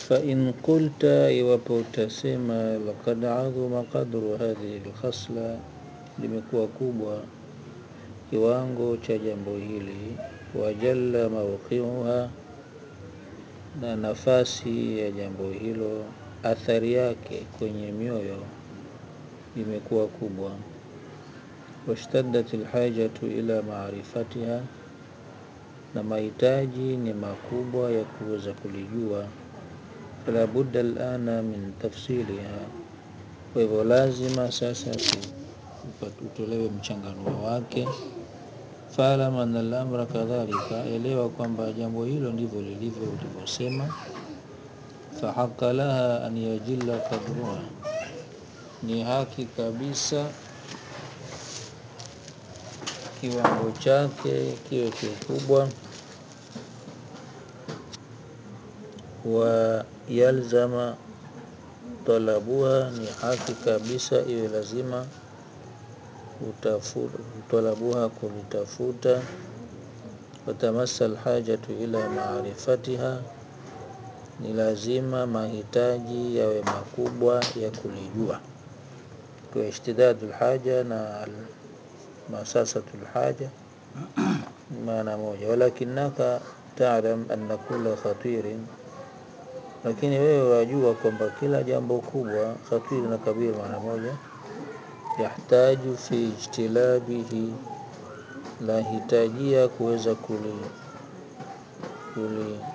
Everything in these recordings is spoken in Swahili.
fain qulta, iwapo utasema lakad adhuma qadru hadhihi lkhasla, limekuwa kubwa kiwango cha jambo hili, wajalla mauqiuha, na nafasi ya jambo hilo, athari yake kwenye mioyo imekuwa kubwa, washtaddat lhajatu ila maarifatiha, na mahitaji ni makubwa ya kuweza kulijua fala budda alana min tafsiliha, kwa hivyo lazima sasa utolewe mchanganuo wake. Faalam anna al-amra kadhalika, elewa kwamba jambo hilo ndivyo lilivyo ulivyosema. Fahaqa laha an yajilla qadruha, ni haki kabisa kiwango chake kiwe kikubwa wa yalzama talabuha, ni haki kabisa iwe lazima utafuta talabuha, kulitafuta. Watamassa alhajatu ila maarifatiha, ni lazima mahitaji yawe makubwa ya kulijua. Kwa ishtidadu lhaja na masasatu lhaja maana moja, walakinaka talam anna kula khatirin lakini wewe wajua kwamba kila jambo kubwa khatiri na kabir maana moja, yahtaju fi ijtilabihi, lahitajia kuweza kuli, kuli,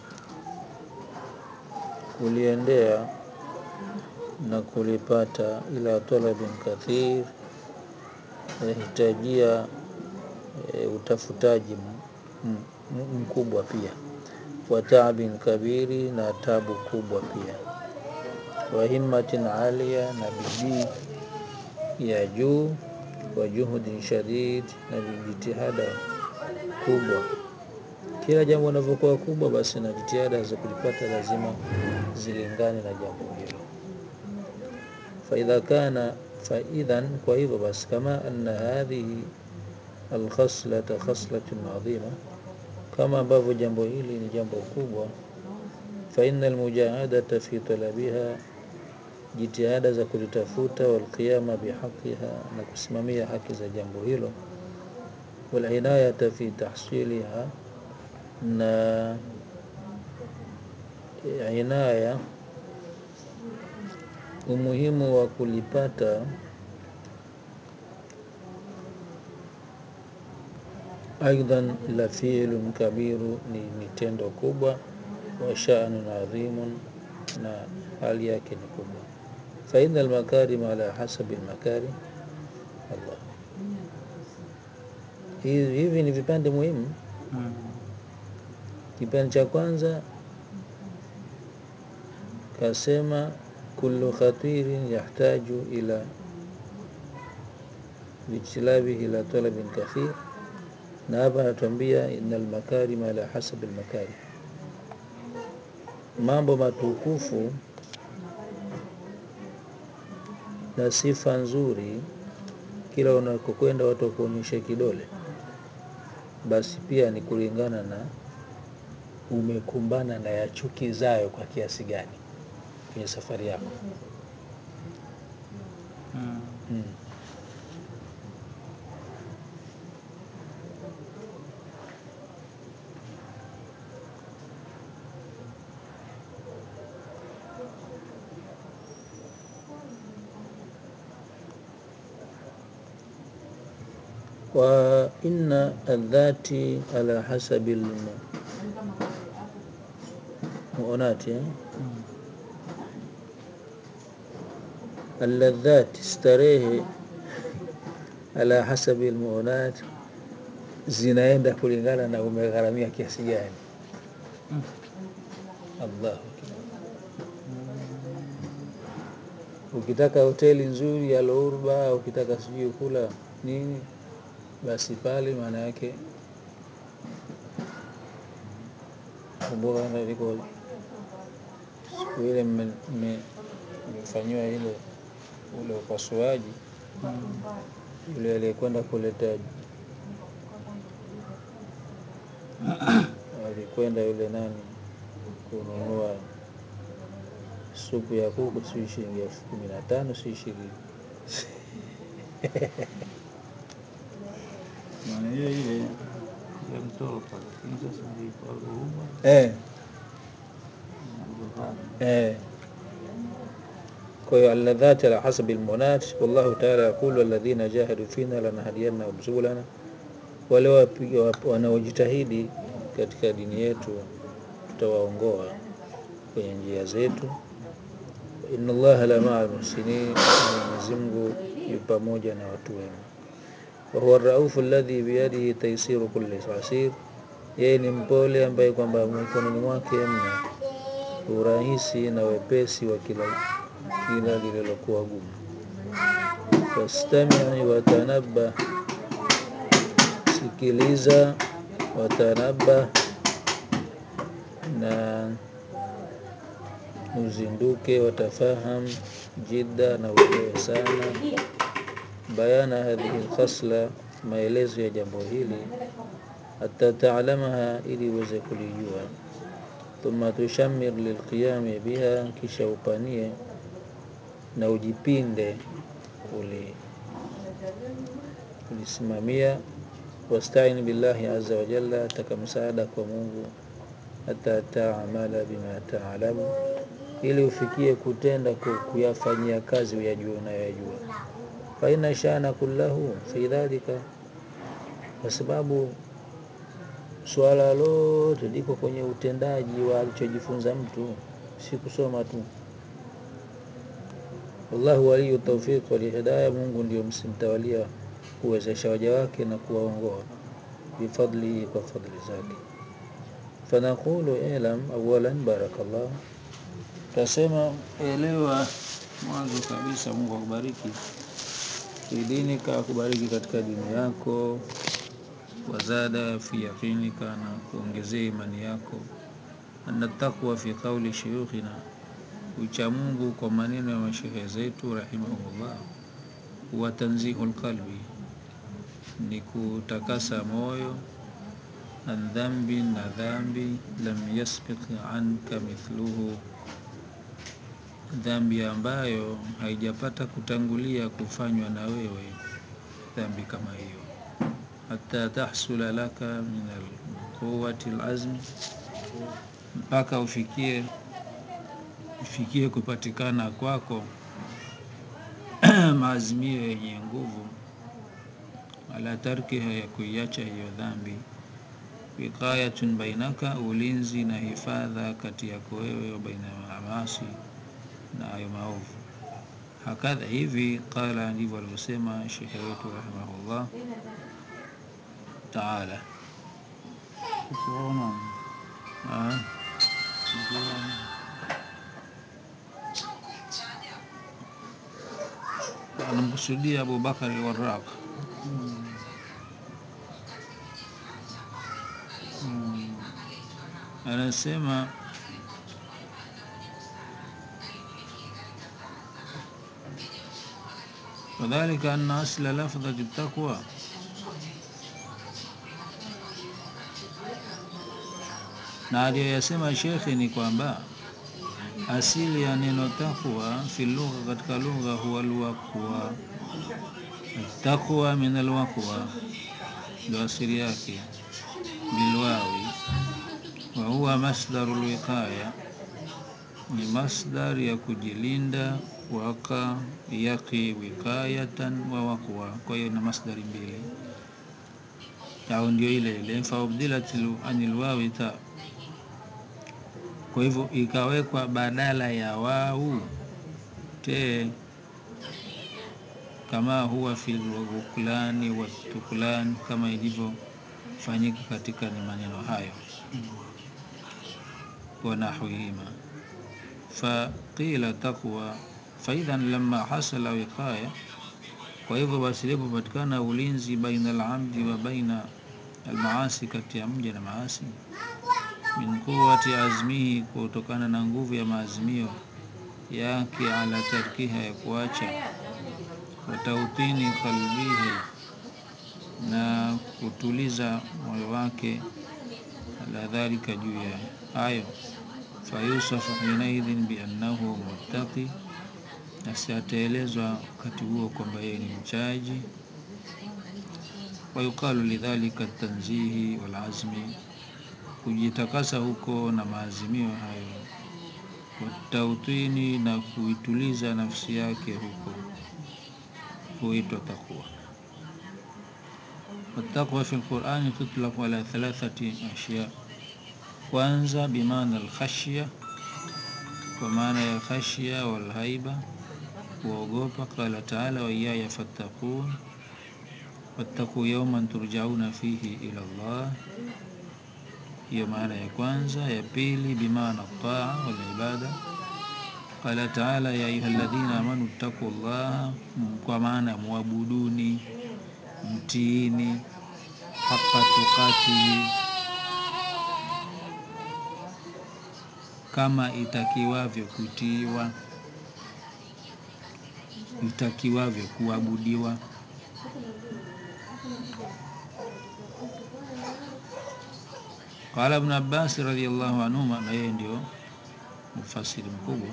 kuliendea na kulipata, ila talabin kathir, yahitajia e, utafutaji mkubwa pia wa taabin kabiri, na tabu kubwa pia, wa himmatin alia, na bidii ya juu, wa juhudin shadid, na jitihada kubwa. Kila jambo linavyokuwa kubwa, basi na jitihada za kulipata lazima zilingane na jambo hilo. Faidha kana faidhan, kwa hivyo basi, kama anna hadhihi alkhaslata khaslatun adhima kama ambavyo jambo hili ni jambo kubwa, fa inna almujahadata fi talabiha, jitihada za kulitafuta, walqiyama bihaqiha, na kusimamia haki za jambo hilo, walinayata fi tahsiliha, na inaya, umuhimu wa kulipata aidan la fiilun kabiru, ni mitendo kubwa, wa sha'nun adhimun, na hali yake ni kubwa. Fa inna almakarima ala hasabi almakari Allah, hivi ni vipande muhimu. Kipande cha kwanza kasema kullu khatirin yahtaju ila lijtilabihi ila talabin kathir na hapa anatuambia innal makarima ala hasabi almakari, mambo matukufu na sifa nzuri, kila unakokwenda watu wakuonyesha kidole, basi pia ni kulingana na umekumbana na yachukizayo kwa kiasi gani kwenye safari yako. Mm. Mm. wa inna aldhati ala hasabi almuonati eh? Mm. alladhati starehe ala hasabi almuonat zinaenda kulingana na umegharamia kiasi gani. Mm. Allahu akbar. Ukitaka hoteli nzuri ya Lourba, ukitaka sijui kula nini, basi pale maana yake kumbuka na liko siku ile mme- mme- mmefanyiwa ile ule upasuaji, Mm. yule aliyekwenda kuleta alikwenda yule nani kununua supu ya kuku si shilingi elfu kumi na tano si ishirini maana ile ile ya mtoka, lakini sasa ndio kwa huruma eh, na dhahara. eh. kwa hiyo alladhati ala hasabi almunat wallahu taala yaqulu walladhina jahadu fina lanahdiyannahum subulana wale wapiga wap- wanaojitahidi katika dini yetu tutawaongoa kwenye njia zetu inna allaha la maa almuhsinin mwenyezi mungu yu pamoja na watu wema wahuwa raufu alladhi biyadihi taisiru kulli asir yeye ni mpole ambaye kwamba mikononi mwake mna urahisi na wepesi wa kila kila lililokuwa gumu fastamii watanabah sikiliza watanabah na uzinduke watafaham jidda na uelewe sana bayana hadhihi lkhasla maelezo ya jambo hili hata taalamaha ili uweze kulijua thumma tushamir lilqiyami biha kisha upanie na ujipinde kuli kulisimamia wastain billahi aza wajalla taka msaada kwa mungu hata taamala bima taalamu ili ufikie kutenda ku- kuyafanyia kazi uyajua unayoyajua faina shana kullahu fi dhalika kwa sababu swala lote liko kwenye utendaji wa alichojifunza mtu si kusoma tu wallahu waliyu taufiq walhidaya mungu ndio msimtawalia kuwezesha waja wake na kuwaongoa bifadlihi kwa fadli zake fanaqulu ilam awalan barakallah tasema elewa mwanzo kabisa mungu akubariki fi dinika akubariki katika dini yako wazada fi yaqinika na kuongezea imani yako anna taqwa fi qauli shuyukhina ucha mungu kwa maneno ya mashehe zetu rahimahumullah huwa tanzihu lqalbi ni kutakasa moyo an dhambi na dhambi lam yasbiq anka mithluhu dhambi ambayo haijapata kutangulia kufanywa na wewe dhambi kama hiyo hata tahsula laka min alquwati lazmi mpaka ufikie ufikie kupatikana kwako maazimio yenye nguvu ala tarkiha ya kuiacha hiyo dhambi wiqayatun bainaka ulinzi na hifadha kati yako wewe wa baina ya maasi na hayo maovu hakadha hivi qala ndivyo alivyosema shekhe wetu rahimahullah taala Ukiona Ah, ukiona anamkusudia abubakari waraq anasema wadhalika anna asla lafdhati taqwa na aliyoyasema shekhe ni kwamba asili ya neno taqwa fi lugha katika lugha huwa alwaqwa taqwa min alwaqwa ndo asili yake bilwawi wa huwa masdaru lwiqaya ni masdar ya kujilinda waka yaqi wiqayatan wa waqwa kwa hiyo na masdari mbili au ndio ile ile faubdilat anil wawi ta kwa hivyo ikawekwa badala ya wau te kama huwa fi lwuklani watuklan kama ilivyofanyika katika ni maneno hayo wanahwihima faqila taqwa faidhan lama hasala wiqaya kwa hivyo basi ilipopatikana ulinzi baina alabdi wa baina almaasi kati ya mja na maasi min quwati azmihi kutokana na nguvu ya maazimio yake ala tarkiha ya kuacha wa tautini qalbihi na kutuliza moyo wake ala dhalika juu ya hayo fayusafu hinaidhin biannahu muttaqi, nasi ataelezwa wakati huo kwamba yeye ni mchaji. Wayuqalu lidhalika tanzihi walazmi, kujitakasa huko na maazimio hayo, watautini na kuituliza nafsi yake huko huitwa taqwa. Wattaqwa fi lqurani tutlaqu ala thalathati ashya, kwanza bimaana alkhashya, kwa maana ya khashya walhaiba, kuogopa. Qala taala waiyaya fattaqun, wattaquu yauman turjauna fihi ila Allah, hiyo maana ya kwanza. Ya pili bimaana taa walibada Qala taala ya ayuha alladhina amanu ttaqu llaha, kwa maana muabuduni, mtiini haqa tuqatihi, kama itakiwavyo kutiiwa, itakiwavyo kuabudiwa. Qala Ibn Abbas radhiyallahu anhuma, na yeye ndio mufasiri mkubwa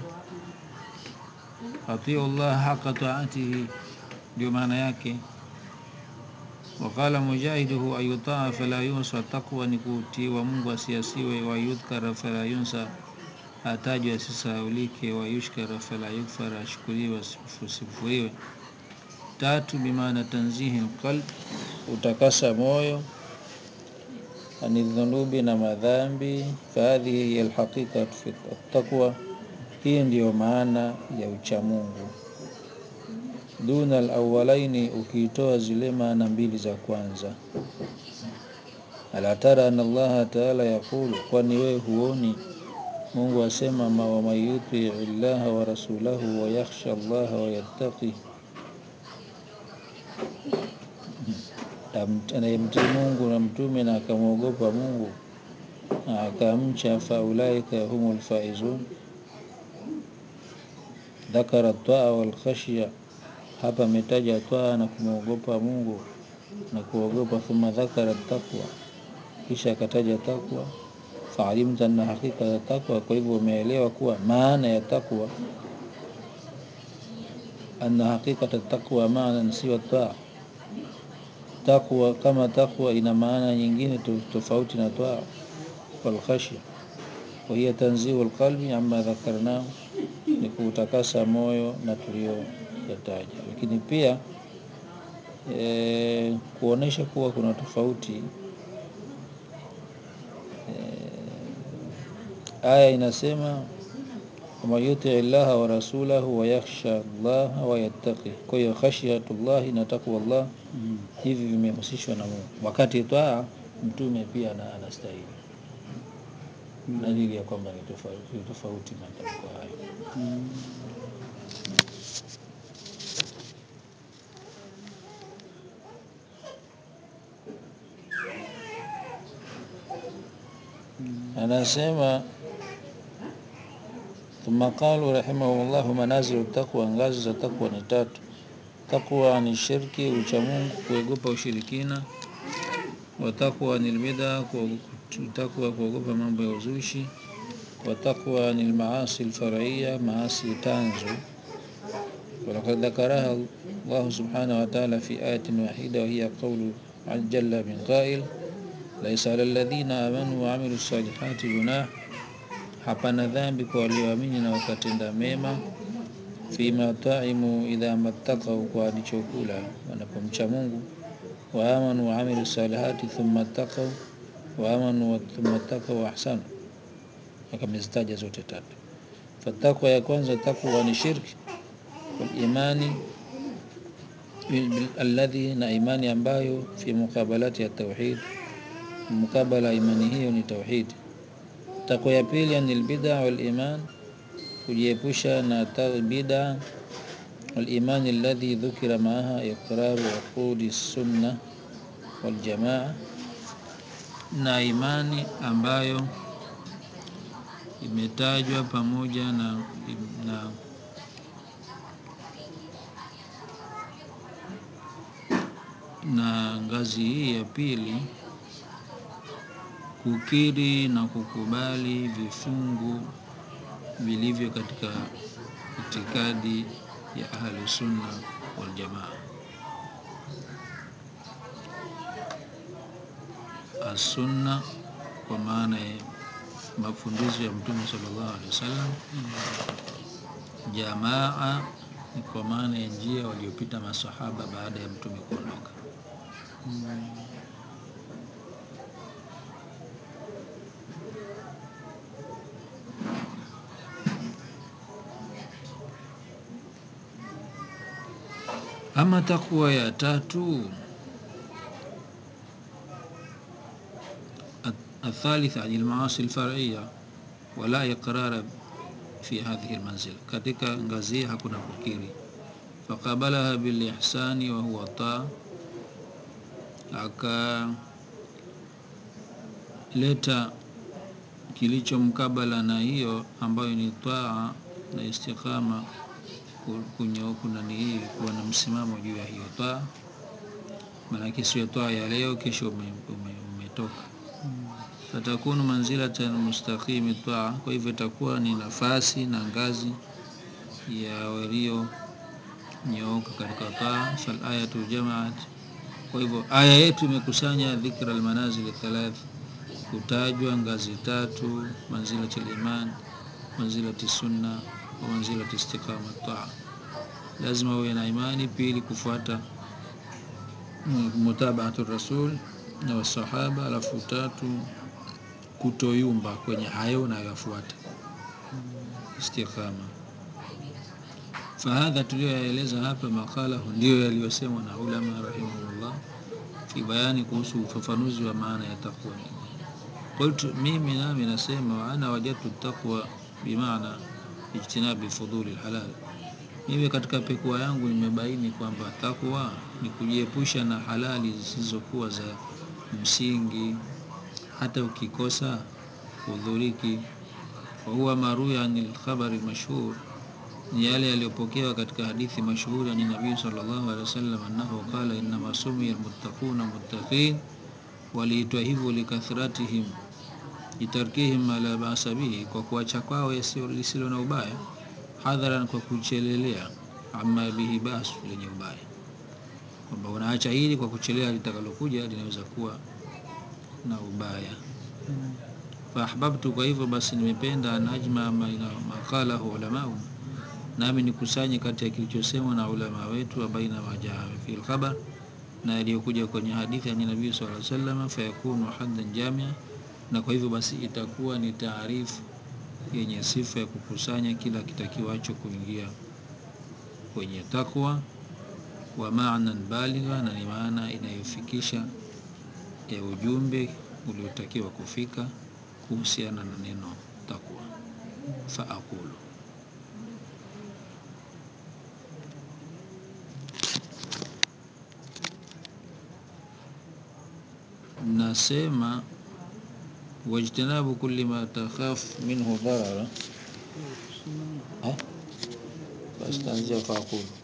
atiu llah haqa taatihi, ndio maana yake. Waqala Mujahidu huwa ayutaa fala yunsa, taqwa ni kutiiwa Mungu asiasiwe. Wayudhkara fala yunsa, atajwa asisahaulike. Wayushkara fala yukfara, ashukuriwe asifuriwe. Tatu bimaana tanzihi lqalb, utakasa moyo ani dhunubi na madhambi. Fahadhihi hiya alhaqiqatu fi taqwa hii ndiyo maana ya uchamungu. Duna alawalaini, ukiitoa zile maana mbili za kwanza. Ala tara anna Allaha taala yaqulu, kwani wewe huoni Mungu asema ma waman yutii llaha wa rasulahu wa yakhsha Allaha wa yattaqi, anayemtii Mungu na mtume na akamwogopa Mungu na akamcha, faulaika humul faizun Dhakara taa walkhashya, hapa ametaja taa na kumwogopa Mungu na kuogopa. Thumma dhakara taqwa, kisha akataja taqwa. Faalimta anna haqiqata taqwa, kwa hivyo umeelewa kuwa maana ya taqwa, anna haqiqata taqwa maana siwa taa. Taqwa kama taqwa ina maana nyingine tofauti na taa. Walkhashya wa hiya tanzihu lqalbi amma dhakarnahu ni kuutakasa moyo na tuliyoyataja, lakini pia e, kuonesha kuwa kuna tofauti e, aya inasema waman yutii llaha wa rasulahu wa yakhsha llaha wa yattaqi. Kwa hiyo khashyatullahi na taqwa llah hivi vimehusishwa na Mungu, wakati taa mtume pia anastahili dalili ya kwamba ni tofauti tofauti matamko hayo. Anasema thumma qalu rahimahumullahu, manazilu taqwa, ngazi za taqwa ni tatu. Taqwa ni shirki, uchamungu, kuogopa ushirikina. Wa taqwa ni lbida, taqwa kuogopa mambo ya uzushi. Wa taqwa ni lmaasi lfaraiya, maasi tanzu. Walaqad dhakaraha Allahu subhanahu wa ta'ala fi ayatin wahida wa hiya qawlu jalla min qail laisa ala alladhina amanu wa amilu salihati junah, hapana dhambi kwa walioamini na wakatenda mema. Fima taimu idha mattaqau, kwa walichokula wanapomcha Mungu. Wa amanu wa amilu salihati thumma ttaqau, wa amanu thumma ttaqau wa ahsanu, akamezitaja zote tatu. Fatakwa ya kwanza takwa ni shirki walimani alladhi, na imani ambayo fi muqabalati ya tauhid mukabala imani hiyo ni tauhid. Takwa ya pili ni albid'a wal iman, kujiepusha na bid'a. Wal iman alladhi dhukira maaha iqraru uqudi sunna wal jamaa, na imani ambayo imetajwa pamoja na, na na ngazi hii ya pili kukiri na kukubali vifungu vilivyo katika itikadi ya ahlu sunna wal jamaa. As-sunna kwa maana ya mafundisho ya Mtume sallallahu alaihi wasallam, jamaa ni kwa maana ya njia waliopita masahaba baada ya Mtume kuondoka. Ama takwa ya tatu, athalitha ani almaasi alfar'iyya wala iqrara fi hadhihi almanzila, katika ngazi hakuna kukiri. Faqabalaha bilihsani wa huwa taa, akaleta kilicho mkabala na hiyo ambayo ni taa na istiqama kunyooka na ni kuwa na msimamo juu ya hiyo taa, maanake sio taa ya leo kesho umetoka ume, ume fatakunu manzilatan mustaqimi taa, kwa hivyo itakuwa ni nafasi na ngazi ya walio nyooka katika taa. Fal ayatu jamaat, kwa hivyo aya yetu imekusanya dhikra almanazil thalath, kutajwa ngazi tatu: manzilati liman, manzilati sunna wa manzilati istiqama taa. Lazima uwe na imani, pili kufuata mutabaatu rasul na wasahaba, alafu tatu kutoyumba kwenye hayo unayoyafuata, istiqama. Fahadha tuliyoyaeleza hapa, maqalahu ndiyo yaliyosemwa na ulama rahimahullah, fi bayani, kuhusu ufafanuzi wa maana ya taqwa. Qultu, mimi nami nasema, wa ana wajadtu taqwa bimaana ijtinabi fuduli lhalal mimi katika pekua yangu nimebaini kwamba takwa ni kujiepusha na halali zisizokuwa za msingi, hata ukikosa udhuriki. Wa huwa maruya an lkhabari lmashhur, ni yale yaliyopokewa katika hadithi mashhuri ani nabii sallallahu alaihi wasallam annahu qala innama sumiya almuttaquna muttaqin, waliitwa hivyo likathratihim litarkihim ma la basa bihi, kwa kuacha kwao lisilo na ubaya hadharan kwa kuchelelea, ama bihi basu, lenye ubaya, kwamba unaacha hili kwa kuchelea litakalokuja linaweza kuwa na ubaya. Fa ahbabtu, kwa hivyo basi nimependa an ajma maqalahu ulamau, nami nikusanye kati ya kilichosemwa na ulama wetu, wa baina majaa fi lkhabar, na yaliyokuja kwenye hadithi ani nabii sallallahu alaihi wasallam, fayakunu haddan jamia, na kwa hivyo basi itakuwa ni taarifu yenye sifa ya kukusanya kila kitakiwacho kuingia kwenye takwa, wa maanan baligha, na ni maana inayofikisha ya ujumbe uliotakiwa kufika kuhusiana na neno takwa. Fa aqulu, nasema wajtinabu kulli ma takhaf minhu dharara basi taanzia fa aqulu